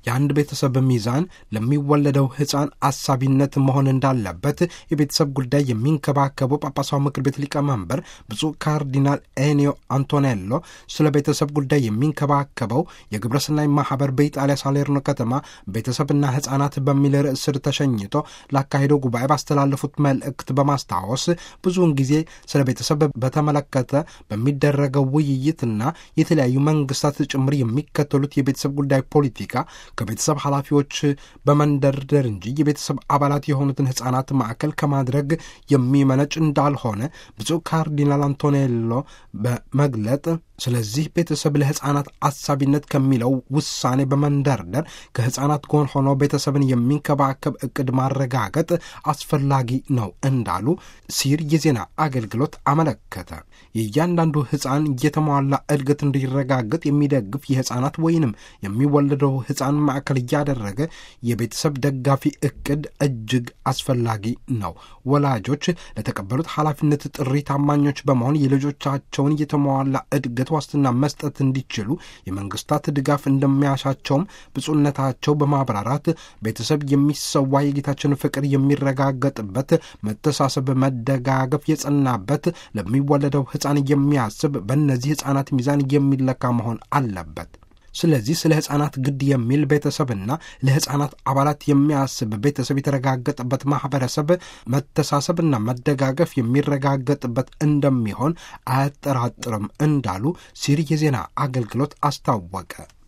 የአንድ ቤተሰብ ሚዛን ለሚወለደው ሕፃን አሳቢነት መሆን እንዳለበት የቤተሰብ ጉዳይ የሚንከባከበው ጳጳሳዊ ምክር ቤት ሊቀመንበር ብፁዕ ካርዲናል ኤኒዮ አንቶኔሎ ስለ ቤተሰብ ጉዳይ የሚንከባከበው የግብረሰናይ ማህበር በኢጣሊያ ሳሌርኖ ከተማ ቤተሰብና ሕፃናት በሚል ርዕስ ስር ተሸኝቶ ላካሄደው ጉባኤ ባስተላለፉት መልእክት በማስታወስ ብዙውን ጊዜ ስለ ቤተሰብ በተመለከተ በሚደረገው ውይይትና የተለያዩ መንግስታት ጭምር የሚከተሉት የቤተሰብ ጉዳይ ፖለቲካ ከቤተሰብ ኃላፊዎች በመንደርደር እንጂ የቤተሰብ አባላት የሆኑትን ሕፃናት ማዕከል ከማድረግ የሚመነጭ እንዳልሆነ ብፁዕ ካርዲናል አንቶኔሎ በመግለጥ ስለዚህ ቤተሰብ ለሕፃናት አሳቢነት ከሚለው ውሳኔ በመንደርደር ከሕፃናት ጎን ሆኖ ቤተሰብን የሚንከባከብ እቅድ ማረጋገጥ አስፈላጊ ነው እንዳሉ ሲር የዜና አገልግሎት አመለከተ። የእያንዳንዱ ሕፃን የተሟላ እድገት እንዲረጋገጥ የሚደግፍ የሕፃናት ወይንም የሚወለደው ሕፃን ማዕከል እያደረገ የቤተሰብ ደጋፊ እቅድ እጅግ አስፈላጊ ነው። ወላጆች ለተቀበሉት ኃላፊነት ጥሪ ታማኞች በመሆን የልጆቻቸውን የተሟላ እድገት ዋስትና መስጠት እንዲችሉ የመንግስታት ድጋፍ እንደሚያሻቸውም ብፁዕነታቸው በማብራራት ቤተሰብ የሚሰዋ የጌታችን ፍቅር የሚረጋገጥበት መተሳሰብ፣ መደጋገፍ የጸናበት ለሚወለደው ሕፃን የሚያስብ በእነዚህ ሕፃናት ሚዛን የሚለካ መሆን አለበት። ስለዚህ ስለ ሕፃናት ግድ የሚል ቤተሰብና ለሕፃናት አባላት የሚያስብ ቤተሰብ የተረጋገጠበት ማኅበረሰብ መተሳሰብና መደጋገፍ የሚረጋገጥበት እንደሚሆን አያጠራጥርም እንዳሉ ሲሪ የዜና አገልግሎት አስታወቀ።